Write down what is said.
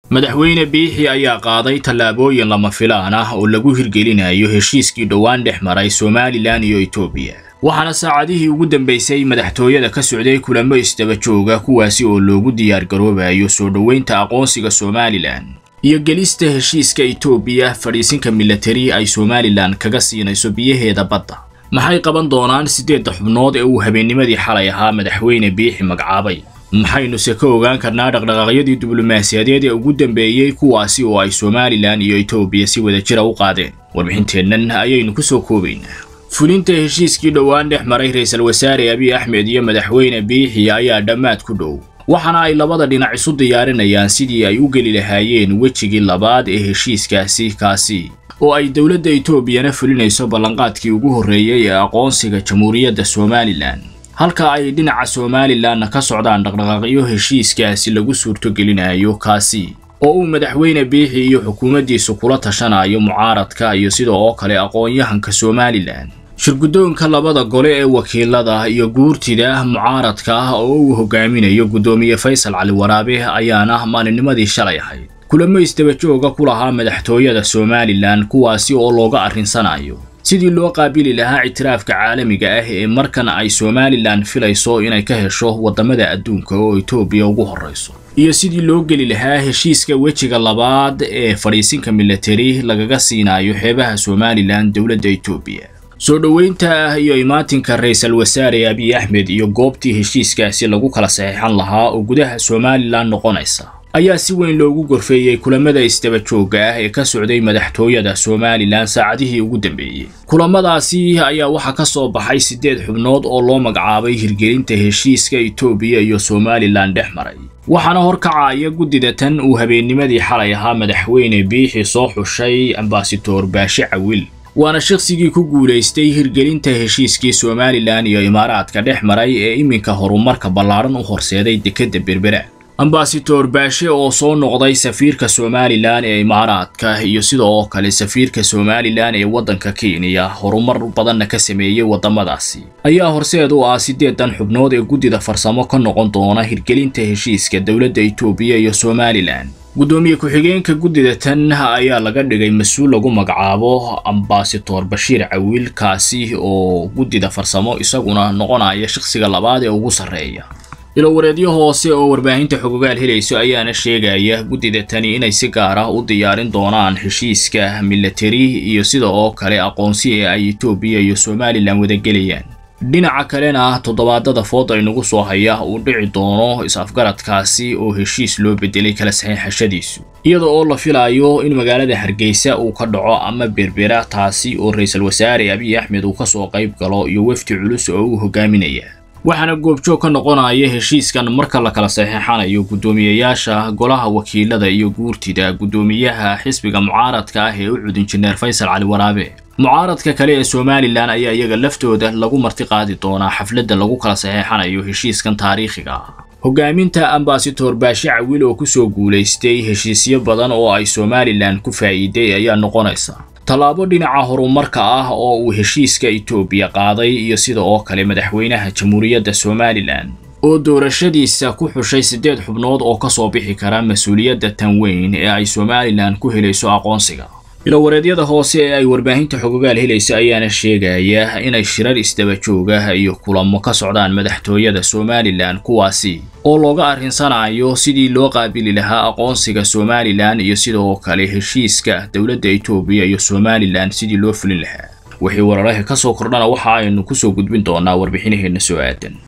madaxweyne biixi ayaa qaaday tallaabooyin lama filaan ah oo lagu hirgelinayo heshiiskii dhowaan dhex maray somalilan iyo etoobiya waxaana saacadihii ugu dambaysay madaxtooyada ka socday kulamo isdaba jooga kuwaasi oo loogu diyaargaroobayo soo dhoweynta aqoonsiga somalilan iyo gelista heshiiska etoobiya fadhiisinka milatari ay somalilan kaga siinayso biyaheeda badda maxay qaban doonaan siddeedda xubnood ee uu habeennimadii xalay ahaa madaxweyne biixi magacaabay maxaynuse ka ogaan karnaa dhaqdhaqaaqyadii diblomaasiyadeed ee ugu dambeeyey kuwaasi oo ay somalilan iyo etoobiya si wadajira u qaadeen warbixinteennan ayaynu ku soo koobaynaa fulinta heshiiskii dhowaan dhex maray ra-iisul wasaare abiy axmed iyo madaxweyne biixi ayaa dhammaad ku dhow waxaana ay labada dhinac isu diyaarinayaan sidii ay u geli lahaayeen wejigii labaad ee heshiiskaasi kaasi oo ay dowladda etoobiyana fulinayso ballanqaadkii ugu horreeyey ee aqoonsiga jamhuuriyadda somalilan halka ay dhinaca somalilanna ka socdaan dhaqdhaqaaqyo heshiiskaasi lagu suurtogelinayo kaasi oo uu madaxweyne biixi iyo xukuumaddiisu kula tashanayo mucaaradka iyo sida oo kale aqoon-yahanka somalilan shirguddoonka labada gole ee wakiilada iyo guurtida mucaaradka ah oo uu hogaaminayo guddoomiye faysal cali waraabe ayaana maalinnimadii shalay ahayd kulamo isdaba jooga ku lahaa madaxtooyada somalilan kuwaasi oo looga arrinsanayo sidii loo qaabili lahaa ictiraafka caalamiga ah ee markan ay somalilan filayso inay ka hesho waddamada adduunka oo etoobiya ugu horrayso iyo sidii loo geli lahaa heshiiska wejiga labaad ee fadhiisinka milatari lagaga siinayo xeebaha somalilan dowladda etoobiya soo dhoweynta ah iyo imaatinka ra-iisul wasaare abiy axmed iyo goobtii heshiiskaasi lagu kala saxiixan lahaa oo gudaha somalilan noqonaysa ayaa si weyn loogu gorfeeyey kulamada isdaba joogga ah ee ka socday madaxtooyada somalilan saacadihii ugu dambeeyey kulamadaasi ayaa waxaa ka soo baxay siddeed xubnood oo loo magacaabay hirgelinta heshiiska etoobiya iyo somalilan dhex maray waxaana horkacaya guddida tan uu habeennimadii xalay ahaa madaxweyne biixi soo xushay ambasador baashe cawil waana shaqsigii ku guulaystay hirgelinta heshiiskii somalilan iyo imaaraadka dhex maray ee iminka horumarka ballaaran u horseeday dekedda berbera ambasador baashe oo soo noqday safiirka somalilan ee imaaraadka iyo sida oo kale safiirka somalilan ee waddanka kenya horumar badanna ka sameeyey waddamadaasi ayaa horseed u ah siddeedan xubnood ee guddida farsamo ka noqon doona hirgelinta heshiiska dowladda etoobiya iyo somalilan guddoomiye ku-xigeenka guddida tan ayaa laga dhigay mas-uul lagu magacaabo ambasador bashiir cawiil kaasi oo guddida farsamo isaguna noqonaya shaqsiga labaad ee ugu sarreeya ilowareedyo hoose oo warbaahinta xogogaal helayso ayaana sheegaya guddida tani inay si gaar ah u diyaarin doonaan heshiiska milatari iyo sida oo kale aqoonsi ee ay etoobiya iyo somalilan wadagelayaan dhinaca kalena toddobaadada fooda inagu soo haya uu dhici doono is-afgaradkaasi oo heshiis loo bedelay kala saxiixashadiisu iyada oo la filayo in magaalada hargeysa uu ka dhaco ama berbera taasi oo ra-iisul wasaare abiy axmed uu kasoo qayb galo iyo wefdi culus oo uu hogaaminaya waxaana goobjoog ka noqonaya heshiiskan marka la kala saxeexanayo guddoomiyeyaasha golaha wakiilada iyo guurtida guddoomiyaha xisbiga mucaaradka ah ee u cud injineer faysal cali waraabe mucaaradka kale ee somalilan ayaa iyaga laftooda lagu marti qaadi doonaa xafladda lagu kala saxeexanayo heshiiskan taariikhiga ah hogaaminta ambasador baashe cawil oo kusoo guulaystay heshiisyo badan oo ay somalilan ku faa'iiday ayaa noqonaysa tallaabo dhinaca horumarka ah oo uu heshiiska etoobiya qaaday iyo sida oo kale madaxweynaha jamhuuriyadda somalilan oo doorashadiisa ku xushay siddeed xubnood oo ka soo bixi kara mas-uuliyadda tan weyn ee ay somalilan ku helayso aqoonsiga ilowareedyada hoose ee ay warbaahinta xogogaal helaysa ayaana sheegaya inay shirar isdaba jooga iyo kulamo ka socdaan madaxtooyada somalilan kuwaasi oo looga arrinsanayo sidii loo qaabili lahaa aqoonsiga somalilan iyo sidoo kale heshiiska dowladda etoobiya iyo somalilan sidii loo fulin lahaa wixii wararaha ka soo kordhana waxa aynu kusoo gudbin doonaa warbixinaheenna soo aadan